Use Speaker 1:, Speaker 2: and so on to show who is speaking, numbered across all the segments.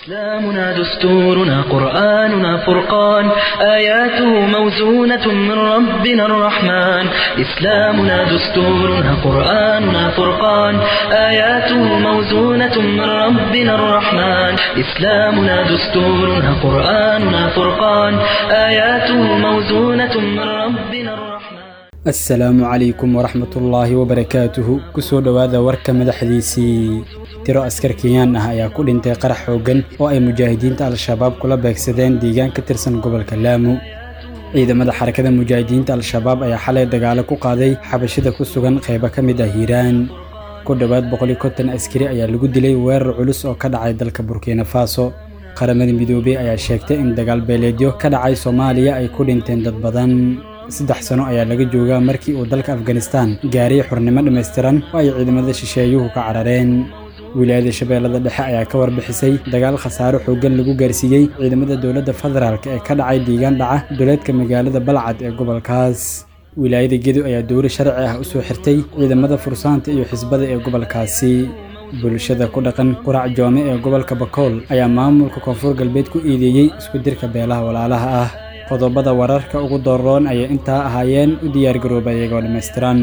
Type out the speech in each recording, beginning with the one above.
Speaker 1: إسلامنا دستورنا قرآننا فرقان آياته موزونة من ربنا الرحمن إسلامنا دستورنا قرآننا فرقان آياته موزونة من ربنا الرحمن إسلامنا دستورنا قرآننا فرقان آياته موزونة من ربنا الرحمن
Speaker 2: asalaamu calaykum waraxmatullaahi wabarakaatuhu kusoo dhowaada warka madaxdiisii tiro askar kenyaan ah ayaa ku dhintay qarax xooggan oo ay mujaahidiinta al-shabaab kula beegsadeen deegaan ka tirsan gobolka laamu ciidamada xarakada mujaahidiinta al-shabaab ayaa xalay dagaalo ku qaaday xabashida ku sugan qaybo ka mid ah hiiraan ku dhowaad boqol iyo konton askari ayaa lagu dilay weerar culus oo ka dhacay dalka burkina faso qaramada midoobey ayaa sheegtay in dagaal beeleedyo ka dhacay soomaaliya ay ku dhinteen dad badan saddex sano ayaa laga joogaa markii uu dalka afganistan gaaray xurnimo dhammaystiran oo ay ciidamada shisheeyuhu ka carareen wilaayada shabeellada dhexe ayaa ka warbixisay dagaal khasaaro xooggan lagu gaarsiiyey ciidamada dowladda federaalk ee ka dhacay deegaan dhaca duleedka magaalada balcad ee gobolkaas wilaayada gedo ayaa dowlo sharci ah u soo xirtay ciidamada fursaanta iyo xisbada ee gobolkaasi bulshada ku dhaqan qurac joome ee gobolka bakool ayaa maamulka koonfur galbeed ku iideeyey isku dirka beelaha walaalaha ah qodobada wararka ugu dooroon ayay intaa ahaayeen u diyaargarooba iyagoo dhammaystiran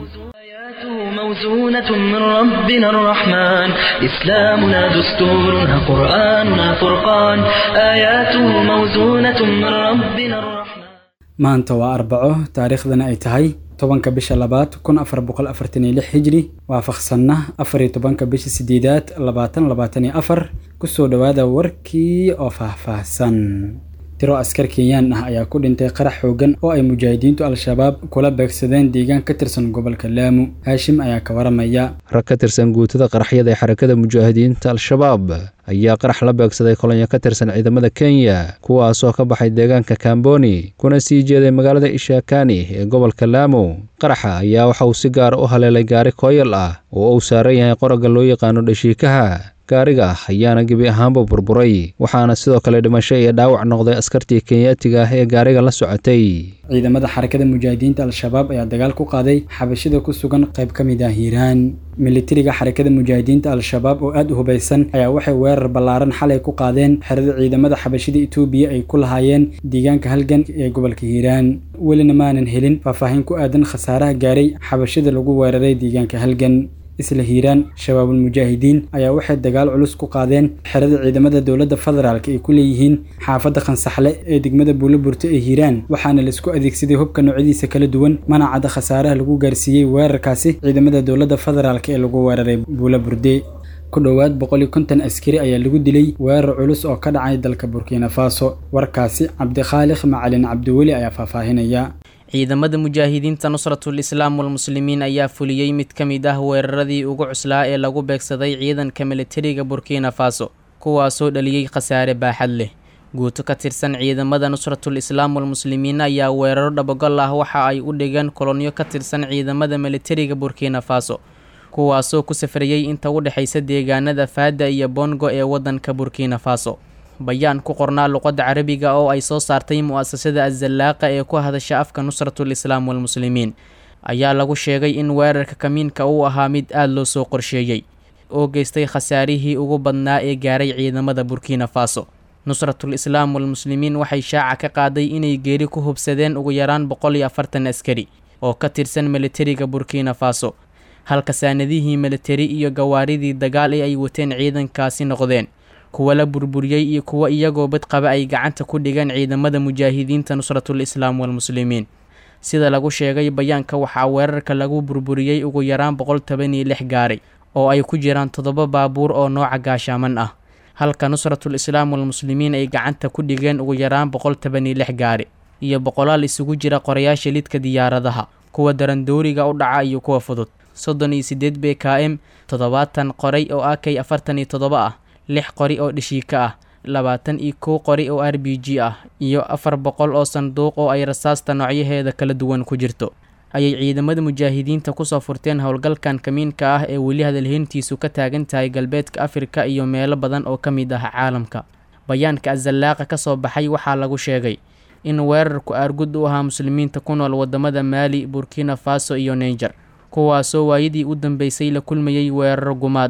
Speaker 1: آياته موزونة من ربنا الرحمن إسلامنا دستورنا قرآننا فرقان آياته موزونة من ربنا الرحمن
Speaker 2: maanta waa arbaco taariikhdana ay tahay tobanka bisha labaad kun afar boqol afartan iyo lix hijri waafaqsanna afar iyo tobanka bisha sideedaad labaatan labaatan iyo afar kusoo dhowaada warkii oo faahfaahsan tiro askar kenyaan ah ayaa ku dhintay qarax xooggan oo ay mujaahidiintu al-shabaab kula beegsadeen deegaan ka tirsan gobolka laamu haashim ayaa ka waramaya
Speaker 3: rag ka tirsan guutada qaraxyada ee xarakada mujaahidiinta al-shabaab ayaa qarax la beegsaday kolonyo ka tirsan ciidamada kenya kuwaasoo ka baxay deegaanka kamboni kuna sii jeeday magaalada ishakani ee gobolka laamu qaraxa ayaa waxa uu si gaara u haleelay gaari kooyal ah oo uu saaran yahay qoragga loo yaqaano dhashiikaha gaariga ayaana gebi ahaanba burburay waxaana sidoo kale dhimasho iyo dhaawac noqday askartii kenyaatiga ah ee gaariga la socotay
Speaker 2: ciidamada xarakada mujaahidiinta al-shabaab ayaa dagaal ku qaaday xabashida ku sugan qayb ka mid ah hiiraan militariga xarakada mujaahidiinta al-shabaab oo aada u hubaysan ayaa waxay weerar ballaaran xalay ku qaadeen xerada ciidamada xabashida etoobiya ay ku lahaayeen deegaanka halgan ee gobolka hiiraan welina maanan helin faahfaahin ku aadan khasaaraha gaaray xabashida lagu weeraray deegaanka halgan isla hiiraan shabaabul mujaahidiin ayaa waxay dagaal culus ku qaadeen xerada ciidamada dowladda federaalk ay ku leeyihiin xaafadda khansaxle ee degmada buuloburto ee hiiraan waxaana laisku adeegsaday hubka noocyadiisa kala duwan mana cadda khasaaraha lagu gaarsiiyey weerarkaasi ciidamada dowladda federaalk ee lagu weeraray buuloburde ku dhowaad boqol iyo konton askari ayaa lagu dilay weerar culus oo ka dhacay dalka burkina faso warkaasi cabdikhaaliq macalin cabdiweli ayaa faahfaahinaya
Speaker 4: ciidamada mujaahidiinta nusratul islaam walmuslimiin ayaa fuliyey mid ka mid ah weeraradii ugu cuslaa ee lagu beegsaday ciidanka militariga burkina faso kuwaasoo dhaliyey khasaare baaxad leh guuto ka tirsan ciidamada nusratul islaam walmuslimiin ayaa weeraro dhabagol ah waxa ay u dhigeen kolonyo ka tirsan ciidamada militariga burkina faso kuwaasoo ku safrayey inta u dhexaysa deegaanada faada iyo bongo ee wadanka burkina faso bayaan ku qornaa luqadda carabiga oo ay soo saartay mu-asasada azallaaqa ee ku hadasha afka nusratul islaam walmuslimiin ayaa lagu sheegay in weerarka kamiinka uu ahaa mid aada loo soo qorsheeyey oo geystay khasaarihii ugu badnaa ee gaaray ciidamada burkina faso nusratul islaam walmuslimiin waxay shaaca ka qaaday inay geeri ku hubsadeen ugu yaraan boqol iyo afartan askari oo ka tirsan militariga burkina faso halka saanadihii militari iyo gawaaridii dagaal ee ay wateen ciidankaasi noqdeen kuwa la burburiyey iyo kuwa iyagoo badqaba ay gacanta ku dhigeen ciidamada mujaahidiinta nusratul islaam walmuslimiin sida lagu sheegay bayaanka waxaa weerarka lagu burburiyey ugu yaraan boqol toban iyo lix gaari oo ay ku jiraan toddoba baabuur oo nooca gaashaaman ah halka nusratul islaam walmuslimiin ay gacanta ku dhigeen ugu yaraan boqol toban iyo lix gaari iyo boqolaal isugu jira qorayaasha lidka diyaaradaha kuwa darandooriga u dhaca iyo kuwa fudud soddon iyo sideed b k m toddobaatan qoray oo a k afartan iyo toddoba ah lix qori oo dhishiika ah labaatan iyo kow qori oo r b g ah iyo afar boqol oo sanduuq oo ay rasaasta noocyaheeda kala duwan ku jirto ayay ciidamada mujaahidiinta kusoo furteen howlgalkan kamiinka ah ee weli hadalheyntiisu ka taagan tahay galbeedka afrika iyo meelo badan oo ka mid ah caalamka bayaanka azallaaqa ka soo baxay waxaa lagu sheegay in weerarku aargud u ahaa muslimiinta ku nool wadamada maali burkina faso iyo ninger kuwaasoo waayadii u dambeysay la kulmayay weeraro gumaad ah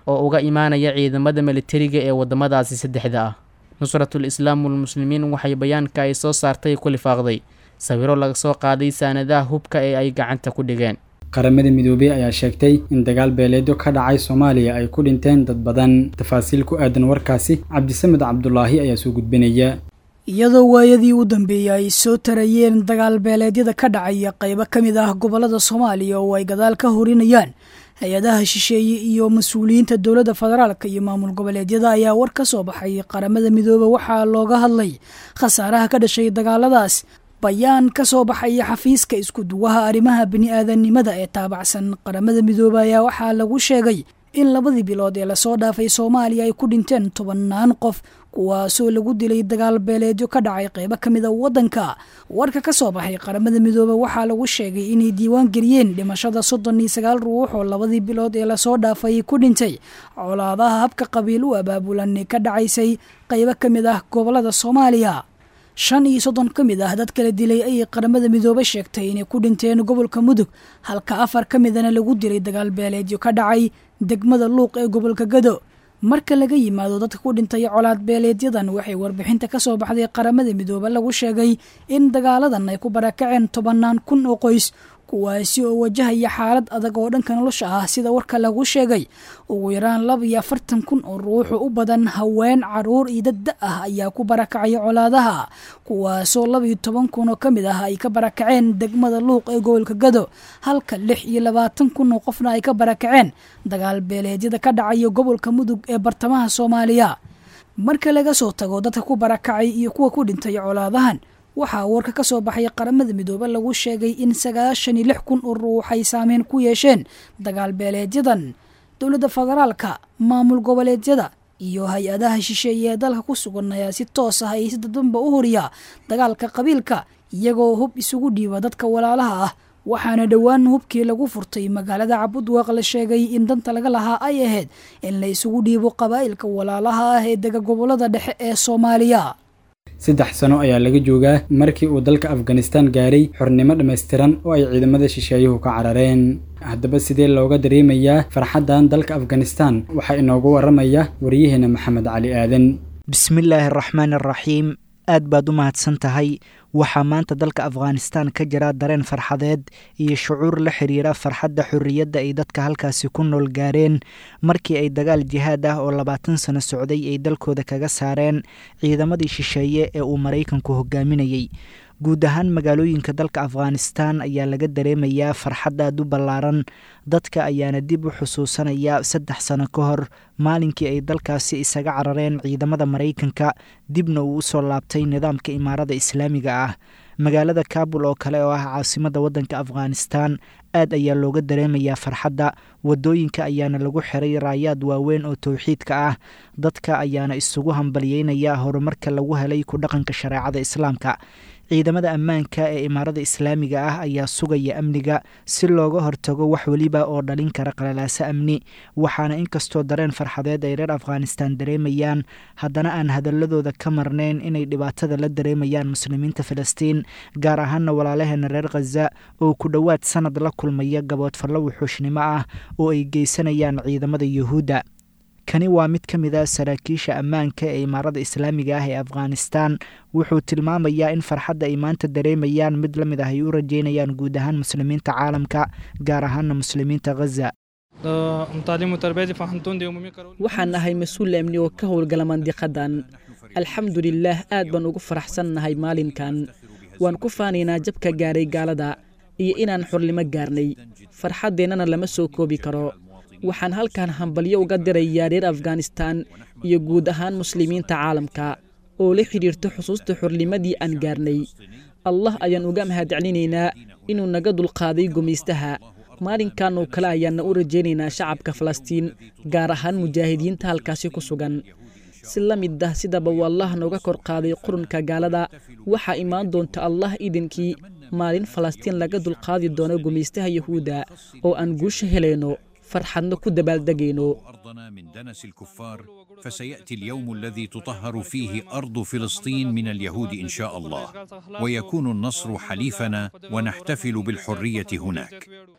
Speaker 4: oo uga imaanaya ciidamada militariga ee waddamadaasi saddexda ah nusratul islaam walmuslimiin waxay bayaanka ay soo saartay ku lifaaqday sawiro laga soo qaaday saanadaha hubka ee ay gacanta ku dhigeen
Speaker 2: qaramada midoobey ayaa sheegtay in dagaal beeleedyo ka dhacay soomaaliya ay ku dhinteen dad badan tafaasiil ku aadan warkaasi cabdisamed cabdulaahi ayaa soo gudbinaya
Speaker 5: iyadoo waayadii u dambeeyey ay soo tarayeen dagaal beeleedyada ka dhacaya qaybo ka mid ah gobollada soomaaliya oo ay gadaal ka horinayaan hay-adaha shisheeye iyo mas-uuliyiinta dowladda federaalk iyo maamul goboleedyada ayaa war ka soo baxay qaramada midoobe waxaa looga hadlay khasaaraha ka dhashay dagaaladaas bayaan ka soo baxaya xafiiska isku duwaha arrimaha bini-aadanimada ee taabacsan qaramada midoobe ayaa waxaa lagu sheegay in labadii bilood ee lasoo dhaafay soomaaliya ay ku dhinteen tobannaan qof kuwaasoo lagu dilay dagaal beeleedyo ka dhacay qeybo ka mid a waddanka warka ka soo baxay qaramada midoobe waxaa lagu sheegay inay diiwaan geliyeen dhimashada soddon iyo sagaal ruux oo labadii bilood ee lasoo dhaafay ku dhintay colaadaha habka qabiil u abaabulan ee ka dhacaysay qeybo ka mid ah gobollada soomaaliya shan iyo soddon ka mid ah dad kala dilay ayay qaramada midoobe sheegtay inay ku dhinteen gobolka mudug halka afar ka midana lagu dilay dagaal beeleedyo ka dhacay degmada luuq ee gobolka gado marka laga yimaado dadka ku dhintay colaad beeleedyadan waxay warbixinta ka soo baxday qaramada midoobe lagu sheegay in dagaaladan ay ku barakaceen tobannaan kun oo qoys kuwaasi oo wajahaya xaalad adag oo dhanka nolosha ah sida warka lagu sheegay ugu yaraan laba iyo afartan kun oo ruuxu u badan haween caruur iyo dad da ah ayaa ku barakacaya colaadaha kuwaasoo laba iyo toban kun oo ka mid ah ay ka barakaceen degmada luuq ee gobolka gado halka lix iyo labaatan kun oo qofna ay ka barakaceen dagaal beeleedyada ka dhacaya gobolka mudug ee bartamaha soomaaliya marka laga soo tago dadka ku barakacay iyo kuwa ku dhintay colaadahan waxaa warka ka soo baxay qaramada midoobe lagu sheegay in sagaashan iyo lix kun oo ruux ay saameyn ku yeesheen dagaal beeleedyadan dowladda federaalka maamul goboleedyada iyo hay-adaha shisheeye ee dalka ku sugan ayaa si toos ah ay si dadbanba u horiyaa dagaalka qabiilka iyagoo hub isugu dhiiba dadka walaalaha ah waxaana dhowaan hubkii lagu furtay magaalada cabudwaaq la sheegay in danta laga lahaa ay ahayd in la isugu dhiibo qabaa'ilka walaalaha ah ee dega gobollada dhexe ee soomaaliya
Speaker 2: saddex sano ayaa laga joogaa markii uu dalka afghanistan gaaray xornimo dhammaystiran oo ay ciidamada shisheeyuhu ka carareen haddaba sidee looga dareemayaa farxaddan dalka afghanistan waxaa inoogu waramaya waryaheena maxamed cali aadan
Speaker 6: bismillaahi araxmaan araxiim aad baad u mahadsan tahay waxaa maanta dalka afghanistan ka jira dareen farxadeed iyo shucuur la xiriira farxadda xorriyadda ay dadka halkaasi ku nool gaareen markii ay dagaal jihaad ah oo labaatan sano socday ay dalkooda kaga saareen ciidamadii shisheeye ee uu maraykanku hogaaminayey guud ahaan magaalooyinka dalka afghanistan ayaa laga dareemayaa farxad aad u ballaaran dadka ayaana dib u xusuusanaya saddex sano ka hor maalinkii ay dalkaasi isaga carareen ciidamada maraykanka dibna uu usoo laabtay nidaamka imaarada islaamiga ah magaalada kabul oo kale oo ah caasimada waddanka afghanistan aad ayaa looga dareemayaa farxadda wadooyinka ayaana lagu xiray raayaad waaweyn oo towxiidka ah dadka ayaana isugu hambalyeynaya horumarka lagu helay ku dhaqanka shareecada islaamka ciidamada ammaanka ee imaarada islaamiga ah ayaa sugaya amniga si looga hortago wax weliba oo dhalin kara qalalaaso amni waxaana inkastoo dareen farxadeed ay reer afghanistan dareemayaan haddana aan hadaladooda ka marnayn inay dhibaatada la dareemayaan muslimiinta filistiin gaar ahaana walaalaheena reer khaza oo ku dhowaad sanad la kulmaya gaboodfallo wuxuushnimo ah oo ay geysanayaan ciidamada yuhuudda kani waa mid ka mid a saraakiisha ammaanka ee imaarada islaamiga ah ee afghanistan wuxuu tilmaamayaa in farxadda ay maanta dareemayaan mid la mid ah ay u rajeynayaan guud ahaan muslimiinta caalamka gaar ahaana muslimiinta khaza
Speaker 7: waxaan nahay mas-uul amni oo ka howlgala mandiqadan alxamdulilaah aad baan ugu faraxsannahay maalinkan waan ku faanaynaa jabka gaaray gaalada iyo inaan xornimo gaarnay farxaddeennana lama soo koobi karo waxaan halkan hambalyo uga dirayaa reer afghanistan iyo guud ahaan muslimiinta caalamka oo la xidhiirto xusuusta xornimadii aan gaarnay allah ayaan uga mahadcelinaynaa inuu naga dulqaaday gumaystaha maalinkan oo kale ayaanna u rajaynaynaa shacabka falastiin gaar ahaan mujaahidiinta halkaasi ku sugan si la mid ah sidaba uu allah nooga kor qaaday qurunka gaalada waxaa imaan doonta allah idinkii maalin falastiin laga dulqaadi doono gumaystaha yahuudda oo aan guusha helayno farxadna ku dabaaldegayno
Speaker 8: أرضنا من دنس الكفار فسيأتي اليوم الذي تطهر فيه أرض فلسطين من اليهود إن شاء الله ويكون النصر حليفنا ونحتفل بالحرية هناك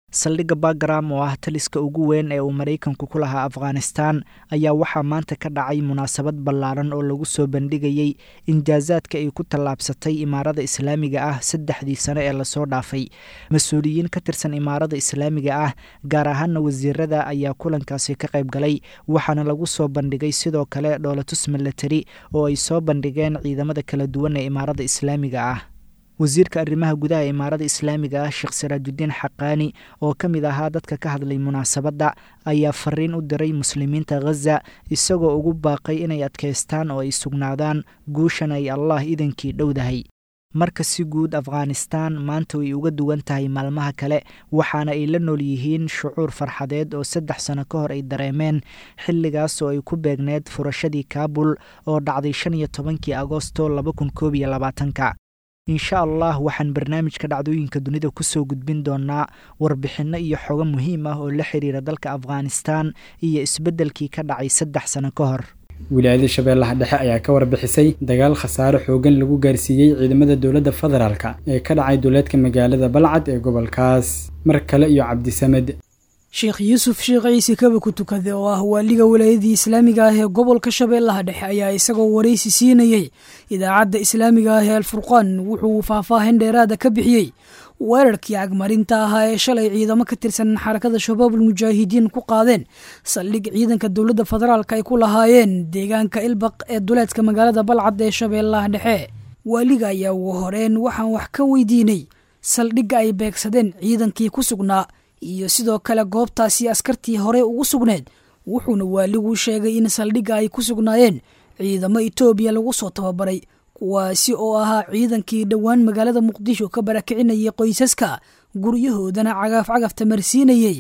Speaker 6: saldhigga bagram oo ah taliska ugu weyn ee uu maraykanku ku lahaa afghanistan ayaa waxaa maanta ka dhacay munaasabad ballaaran oo lagu soo bandhigayey injaasaadka ay ku tallaabsatay imaarada islaamiga ah saddexdii sano ee lasoo dhaafay mas-uuliyiin ka tirsan imaarada islaamiga ah gaar ahaana wasiirada ayaa kulankaasi ka qayb galay waxaana lagu soo bandhigay sidoo kale dhoolatus milatari oo ay soo bandhigeen ciidamada kala duwan ee imaarada islaamiga ah wasiirka arrimaha gudaha ee imaarada islaamiga ah sheekh saraajudiin xaqaani oo ka mid ahaa dadka ka hadlay munaasabadda ayaa fariin u diray muslimiinta khaza isagoo ugu baaqay inay adkaystaan oo ay sugnaadaan guushan ay allah idankii dhowdahay marka si guud afghanistan maanta way uga duwan tahay maalmaha kale waxaana ay la nool yihiin shucuur farxadeed oo saddex sano ka hor ay dareemeen xilligaas oo ay ku beegneed furashadii kaabul oo dhacday shan iyo tobankii agosto laba kun koob iyo labaatanka insha allah waxaan barnaamijka dhacdooyinka dunida kusoo gudbin doonaa warbixinno iyo xogo muhiim ah oo la xiriira dalka afghanistan iyo isbeddelkii ka dhacay saddex sano ka hor
Speaker 2: wilaayada shabeellaha dhexe ayaa ka warbixisay dagaal khasaare xoogan lagu gaarsiiyey ciidamada dowladda federaalka ee ka dhacay duleedka magaalada balcad ee gobolkaas mar kale iyo cabdisamed
Speaker 5: sheekh yuusuf sheekh ciise kaba ku tukade oo ah waaliga walaayadii islaamiga ah ee gobolka shabeellaha dhexe ayaa isagoo waraysi siinayey idaacadda islaamiga ah ee alfurqaan wuxuu faahfaahin dheeraada ka bixiyey weerarkii cagmarinta ahaa ee shalay ciidamo ka tirsan xarakada shabaabul mujaahidiin ku qaadeen saldhig ciidanka dowladda federaalk ay ku lahaayeen deegaanka ilbaq ee duleedka magaalada balcad ee shabeellaha dhexe waaliga ayaa ugu horeen waxaan wax ka weydiinay saldhigga ay beegsadeen ciidankii ku sugnaa iyo sidoo kale goobtaasi askartii hore ugu sugneed wuxuuna waaligu sheegay in saldhigga ay ku sugnaayeen ciidamo itoobiya lagu soo tababaray kuwaasi oo ahaa ciidankii dhowaan magaalada muqdisho ka barakicinayay qoysaska guryahoodana cagaaf cagafta marsiinayey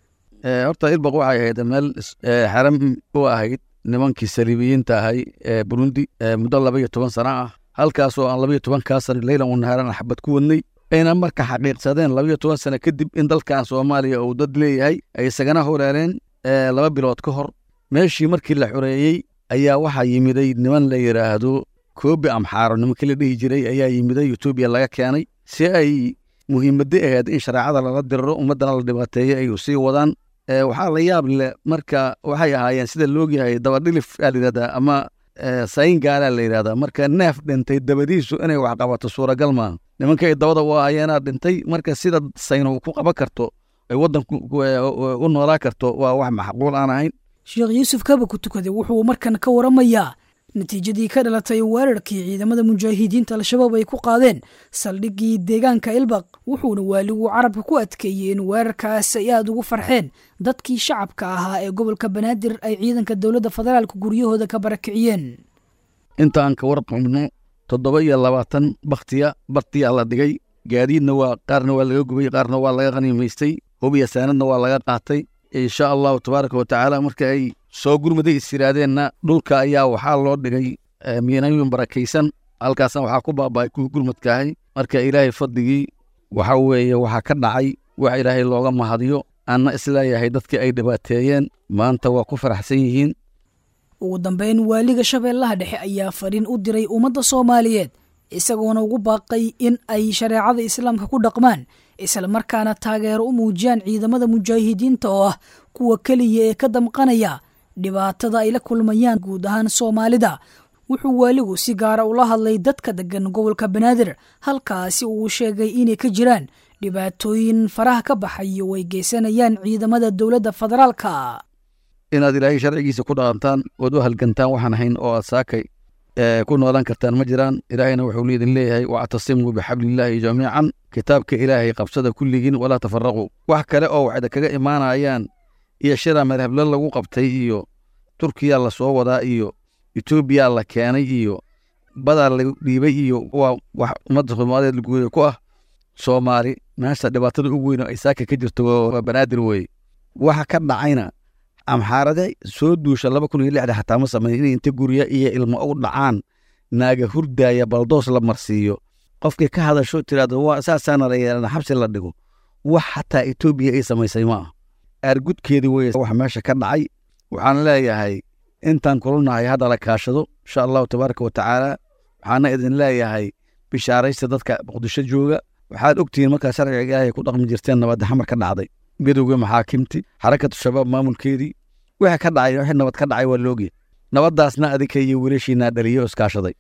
Speaker 9: horta ilbaq waxay ahayd meel xaram u ahayd nimankii saliibiyiinta ahay ee burundi muddo laba iyo toban sana ah halkaasoo aan laba iyo tobankaa sana leylan wanahaaran xabad ku wadnay ayna marka xaqiiqsadeen labayo toban sano kadib in dalkan soomaaliya uu dad leeyahay ay isagana horeereen laba bilood ka hor meeshii markii la xoreeyey ayaa waxaa yimiday niman la yidhaahdo koobi amxaaro nimankii la dhihi jiray ayaa yimiday etoobiya laga keenay si ay muhiimadda ahayd in shareecada lala diriro ummaddana la dhibaateeyo ay sii wadaan waxaa la yaab leh marka waxay ahaayeen sida loogyahay dabadhilif aa la yidhahdaa ama sayin gaalaa la yidhahdaa marka neef dhintay dabadiisu inay wax qabato suuragal maaha nimanka ay dabada u ahayeenaa dhintay marka sida sayno ku qaban karto ay waddanku u noolaa karto waa wax macquul aan ahayn
Speaker 5: sheekh yuusuf kaba ku tukade wuxuu markan ka waramayaa natiijadii ka dhalatay weerarkii ciidamada mujaahidiinta al-shabaab ay ku qaadeen saldhiggii deegaanka ilbaq wuxuuna waaligu carabka ku adkeeyey in weerarkaas ay aada ugu farxeen dadkii shacabka ahaa ee gobolka banaadir ay ciidanka dowladda federaalka guryahooda ka barakiciyeen
Speaker 9: intaan ka warqabno toddoba iyo labaatan baktiya bartiyaa la dhigay gaadiidna waa qaarna waa laga gubay qaarna waa laga khaniimaystay hubiya saanadna waa laga qaatay insha allahu tabaaraka wa tacaala marka ay soo gurmaday is yidhaahdeenna dhulka ayaa waxaa loo dhigay miinooyin barakaysan halkaasna waxaa ku baaba'ay kuwii gurmadkaahay marka ilaahay fadligii waxa weeye waxaa ka dhacay wax ilaahay looga mahadiyo anna isleeyahay dadkii ay dhibaateeyeen maanta waa ku faraxsan yihiin
Speaker 5: ugu dambeyn waaliga shabeellaha dhexe ayaa fadhin u diray ummadda soomaaliyeed isagoona ugu baaqay in ay shareecada islaamka ku dhaqmaan islamarkaana taageero u muujiyaan ciidamada mujaahidiinta oo ah kuwa keliya ee ka damqanaya dhibaatada ay la kulmayaan guud ahaan soomaalida wuxuu waaligu si gaara ula hadlay dadka deggan gobolka banaadir halkaasi uu sheegay inay ka jiraan dhibaatooyin faraha ka baxayo way geysanayaan ciidamada dowladda federaalka
Speaker 9: inaad ilaahay sharcigiisa ku dhaqantaan ood u halgantaan waxaan ahayn oo aad saakay ku noolaan kartaan ma jiraan ilaahayna wuxuu liidin leeyahay wactasimuu bixablillaahi jamiican kitaabka ilaahay qabsada kulligiin walaa tafaraquu wax kale oo waxda kaga imaanayaan iyo shira madhablo lagu qabtay iyo turkiya la soo wadaa iyo etoobiya la keenay iyo badaa la dhiibay iyo waa wax ummadda soomaaliyeed guuda ku ah soomaali meesha dhibaatada ugu weyn oo ay saaka ka jirto waa banaadir weeye waxa ka dhacayna amxaarade soo duusha laba kun iyo lixda xataa ma sameyn inay inta gurya iyo ilmo u dhacaan naaga hurdaaya baldoos la marsiiyo qofkii ka hadasho tiraahdo waa saasaana la yeelana xabsi la dhigo wax xataa etoobiya ay samaysay ma ah aargudkeedii weye wax meesha ka dhacay waxaan leeyahay intaan kulanahay hadda la kaashado insha allahu tabaaraka wa tacaala waxaana idin leeyahay bishaaraysta dadka muqdisho jooga waxaad ogtihiin markaa sharciga ilaahay ku dhaqmi jirteen nabadda xamar ka dhacday midowga maxaakimti xarakatu shabaab maamulkeedii wixii ka dhacay wixii nabad ka dhacay waa loogya nabaddaasna adinka iyo wiilashiinaa dhaliyo oo iskaashaday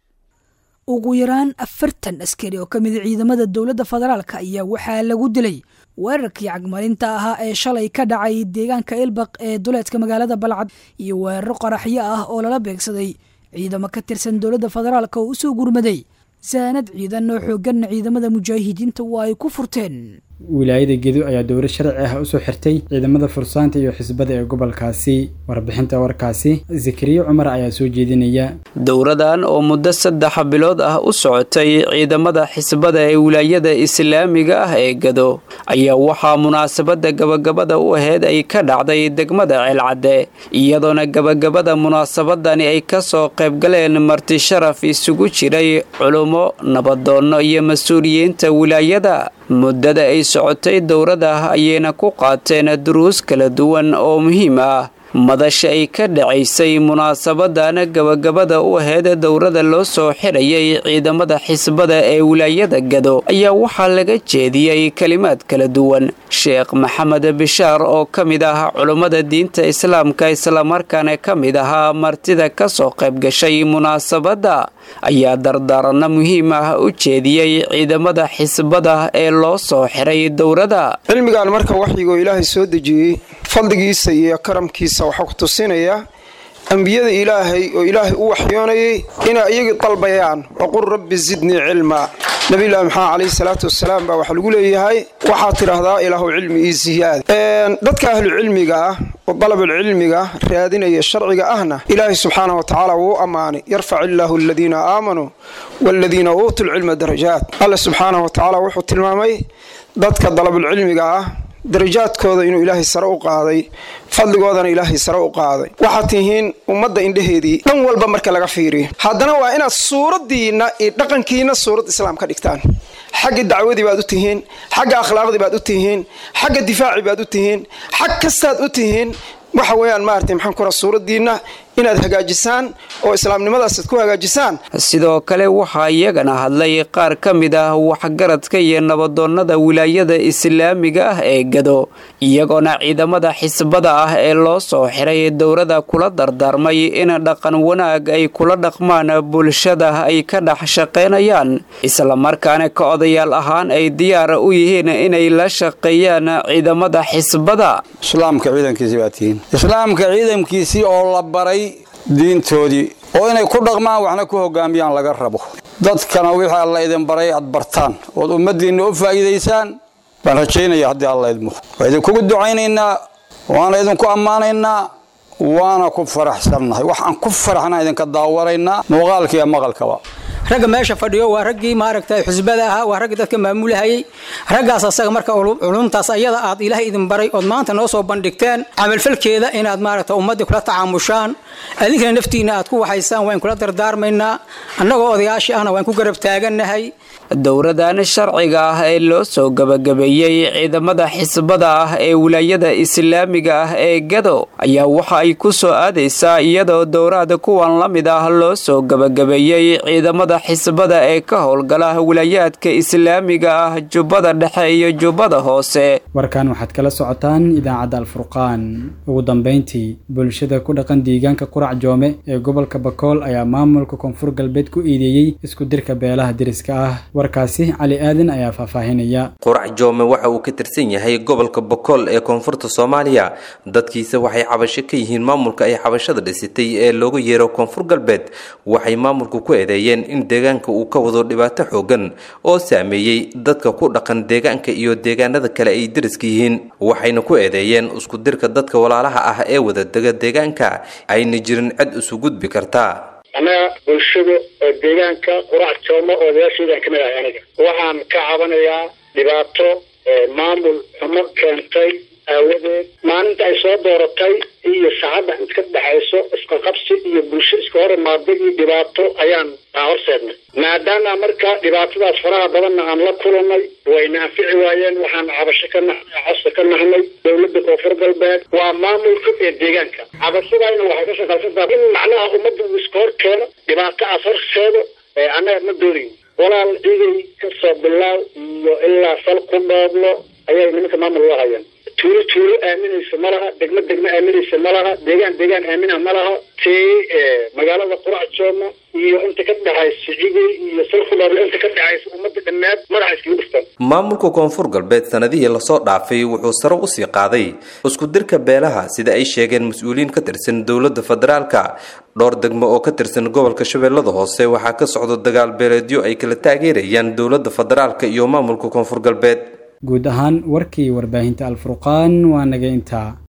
Speaker 5: ugu yaraan afartan askari oo ka mid a ciidamada dowladda federaalka ayaa waxaa lagu dilay weerarkii cagmarinta ahaa ee shalay ka dhacay deegaanka ilbaq ee duleedka magaalada balcad iyo weeraro qaraxyo ah oo lala beegsaday ciidamo ka tirsan dowladda federaalka oo u soo gurmaday saanad ciidan oo xooganna ciidamada mujaahidiinta oo ay ku furteen
Speaker 2: wilaayada gedo ayaa dowlad sharci ah usoo xirtay ciidamada fursaanta iyo xisbada ee gobolkaasi warbixinta warkaasi zakariya cumar ayaa soo jeedinaya
Speaker 10: dowradan oo muddo saddex bilood ah u socotay ciidamada xisbada ee wilaayada islaamiga ah ee gado ayaa waxaa munaasabada gabagabada u aheyd ay ka dhacday degmada ceelcadde iyadoona gabagabada munaasabadani ay kasoo qaybgaleen marti sharaf isugu jiray culummo nabadoonno iyo mas-uuliyiinta wilaayada muddada ay socotay dowrada ayayna ku qaateen duruus kala duwan oo muhiim ah madasha ay ka dhacaysay munaasabadan gabagabada u aheyd dowrada loo soo xidhayay ciidamada xisbada ee wilaayada gado ayaa waxaa laga jeediyey kelimaad kala duwan sheekh maxamed bishaar oo ka mid ah culummada diinta islaamka islamarkaana ka mid ahaa martida kasoo qayb gashay munaasabadda ayaa dardaaranno muhiim ah u jeediyey ciidamada xisbada ee loo soo xiray dowrada
Speaker 11: cilmigan marka waxyigoo ilaahay soo dejiyey fadligiisa iyo karamkiisa waxaa ku tusinaya ambiyada ilaahay oo ilaahay u waxyoonayay inay iyagii dalbayaan waqul rabbi zidnii cilmaa nabilahi maxamed caleyhi salaatu wasalaam baa waxaa lagu leeyahay waxaad tidhaahdaa ilaahu cilmi ii siyaad dadka ahlucilmiga ah oo dalabulcilmiga raadinaya sharciga ahna ilaahay subxaana wa tacaala wuu ammaanay yarfac illaahu aladiina aamanuu waaladiina uutuu lcilma darajaat alle subxaana wa tacaala wuxuu tilmaamay dadka dalabulcilmiga ah darajaadkooda inuu ilaahay sare u qaaday fadligoodana ilaahay sare u qaaday waxaad tihiin ummadda indheheedii dhan walba marka laga fiiriyo haddana waa inaad suuraddiinna iyo dhaqankiina suurad islaam ka dhigtaan xagga dacwadii baad u tihiin xagga akhlaaqdii baad u tihiin xagga difaacii baad u tihiin xag kastaad u tihiin waxa weeyaan maaragtay maxaan kura suuraddiinna inaad hagaajisaan oo islaamnimadaasad ku hagaajisaan
Speaker 10: sidoo kale waxaa iyagana hadlay qaar ka mid ah waxgaradka iyo nabadoonnada wilaayada islaamiga ah ee gado iyagoona ciidamada xisbada ah ee loo soo xiray dowrada kula dardaarmay in dhaqan wanaag ay kula dhaqmaan bulshada ay ka dhex shaqaynayaan islamarkaana ka odayaal ahaan ay diyaar u yihiin inay la shaqeeyaan ciidamada xisbada
Speaker 12: islaamka ciidankiisii baa tihiin islaamka ciidankiisii oo la baray diintoodii oo inay ku dhaqmaan waxna ku hogaamiyaan laga rabo dadkana wixii alla idin baray aad bartaan ood ummaddiinna u faa'iidaysaan baan rajaynaya haddii alla idmo waa idinkugu ducaynaynaa waana idinku ammaanaynaa waana ku faraxsannahay waxaan ku faraxnaa idinka daawanaynaa muuqaalka iyo maqalkaba
Speaker 13: ragga meesha fadhiyo waa raggii maaragtay xusbada ahaa waa raggii dadka maamulahayay raggaas asaga marka culumtaas ayada aad ilaahay idin baray ood maanta noo soo bandhigteen camalfalkeeda inaad maaragta ummaddii kula tacaamushaan adinkana naftiinna aad ku waxaysaan waan kula dardaarmaynaa annagoo odayaashii ahna waan ku garab taagannahay
Speaker 10: dowradan sharciga ah ee loo soo gabagabeeyey ciidamada xisbada ah ee wilaayada islaamiga ah ee gado ayaa waxa ay ku soo aadaysaa iyadoo dowraad kuwan la mid ah loo soo gabagabeeyey ciidamada xisbada ee ka howlgala wilaayaadka islaamiga ah jubbada dhexe iyo jubbada hoose
Speaker 2: warkan waxaad kala socotaan idaacadda alfurqaan ugu dambeyntii bulshada ku dhaqan deegaanka qurac joome ee gobolka bakool ayaa maamulka koonfur galbeed ku iideeyey isku dirka beelaha deriska ah warkaasi cali aadan ayaa faahfaahinaya
Speaker 14: qurac joome waxa uu ka tirsan yahay gobolka bokool ee koonfurta soomaaliya dadkiisa waxay cabasho ka yihiin maamulka ay xabashada dhisitay ee loogu yeero koonfur galbeed waxay maamulku ku eedeeyeen in deegaanka uu ka wado dhibaato xoogan oo saameeyey dadka ku dhaqan deegaanka iyo deegaanada kale ay deriska yihiin waxayna ku eedeeyeen isku dirka dadka walaalaha ah ee wadadega deegaanka ayna jirin cid isu gudbi kartaa
Speaker 15: annaga bulshada oo deegaanka qurac joomo oo odayaasheedaan ka mid ahay aniga waxaan ka cabanayaa dhibaato maamul xumo keentay aawadeed maalinta ay soo dooratay iyo saacadda iska dhexayso isqaqabsi iyo bulsho iska hor imaado iyo dhibaato ayaan horseednay maadaama marka dhibaatadaas faraha badanna aan la kulanay wayna anfici waayeen waxaan cabasho ka nahnay costa ka nahnay dowladda koonfur galbeed waa maamulka ee deegaanka cabashadayna waxay ka shaqaysantaha in macnaha ummadda uu iska hor keeno dhibaato aas horseedo annaga ma doonayn walaal ciiday kasoo bilaaw iyo ilaa sal ku dhooblo ayay nimanka maamul uga hayaan tuulo tuulo aaminaysa ma laha degmo degmo aaminaysa ma laha deegaan deegaan aamina ma laha tii magaalada qurac jooma iyo inta ka dhexaysa cigay iyo salkudhooblo inta ka dhexaysa ummadda dhammaad madaxa iskaga dhuftaan
Speaker 14: maamulka koonfur galbeed sanadihii lasoo dhaafay wuxuu sare usii qaaday isku dirka beelaha sida ay sheegeen mas-uuliyiin ka tirsan dowladda federaalka dhowr degmo oo ka tirsan gobolka shabeellada hoose waxaa ka socda dagaal beeleedyo ay kala taageerayaan dowladda federaalka iyo maamulka koonfur galbeed
Speaker 2: guud ahaan warkii warbaahinta alfurqaan waa naga intaa